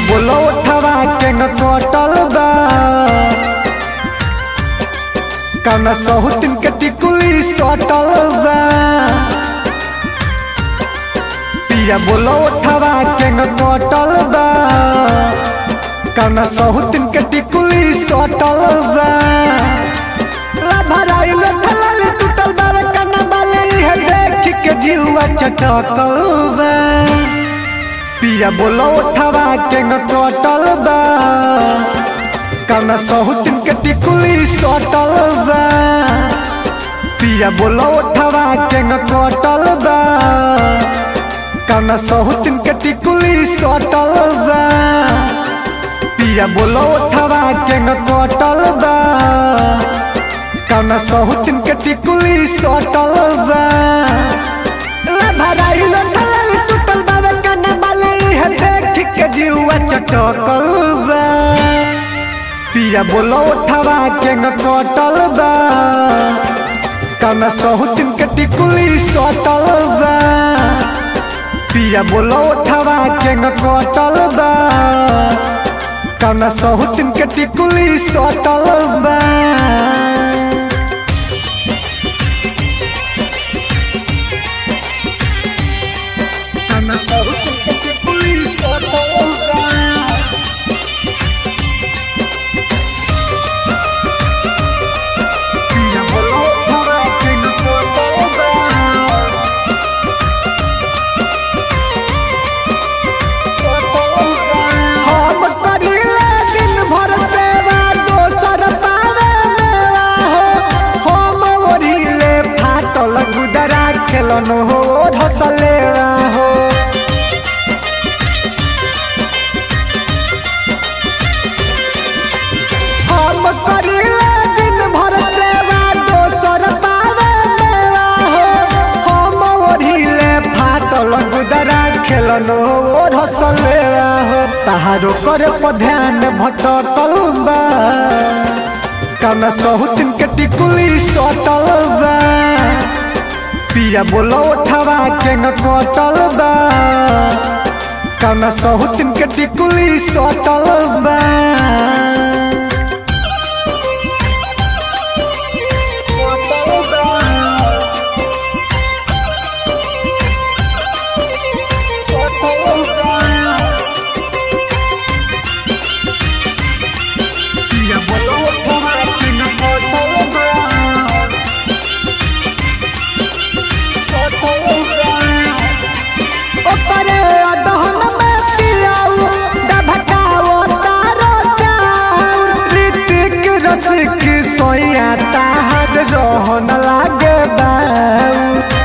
बोलो उठवा के न कटल बा कौना सहुतिन के टिकुली सटल बा पिया बोलो उठवा के न कटल बा कौना सहुतिन के टिकुली सटल बा ला भराई ले थलाली टूटल बावे कना बाले इहे देख के जीवा चटकल बा पिया बोलो उठवा के न कटल बा कौना सहुतिन के टिकुली सटल बा पिया बोलो उठवा के न कटल बा कौना सहुतिन के टिकुली सटल बा पिया बोलो उठवा के न कटल बा कौना सहुतिन के टिकुली सटल बा ला भराई लो थलाली टूटल बावे कना बाले इहे देख के जीवा चटकल बा पिया बोलो उठवा के न कटल बा कौना सहुतिन के टिकुली सटल बा पिया बोलो उठवा के न कटल बा कौना सहुतिन के टिकुली सटल बा कौना सहुतिन के टिकुली सटल बा पिया बोलो उठवा के न कटल बा हम करीले दिन भर सेवा दोसर पावे मेवा हो हम ओढ़िले फाटल गुदरा खेलन हो ढसलेवा हो हम करीले दिन भर सेवा दोसर पावे मेवा हो हम ओढ़िले फाटल गुदरा खेलन हो ढसलेवा हो तहारो करे पर ध्यान भटकल बा कौना सहुतिन के टिकुली सटल बा पिया बोलो उठवा के न कटल बा कौना सहुतिन के टिकुली सटल बा पिया बोलो उठवा के न कटल बा ओकरे अदहन में पियाऊ डभकाओ तारो चाउर ऋतिक रसिक सोया ताहर रहन लागे बाऊ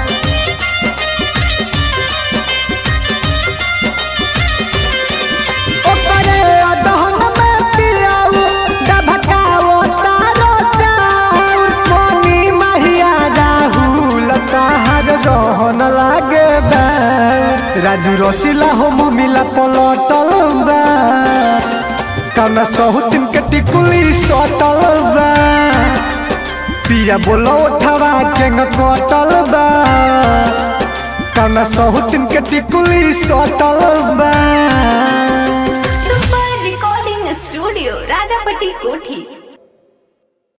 ओकरे अदहन में पियाऊ डभकाओ तारो चाउर मोनी महिया राहुल ताहर रहन लागे बाऊ राजू रसिला हो मुमिला पलटल बा कौना सहुतिन के टिकुली सटल बा पिया बोलो उठवा के न कटल बा कौना सहुतिन के टिकुली सटल बा सुपर रिकॉर्डिंग स्टूडियो राजापट्टी कोठी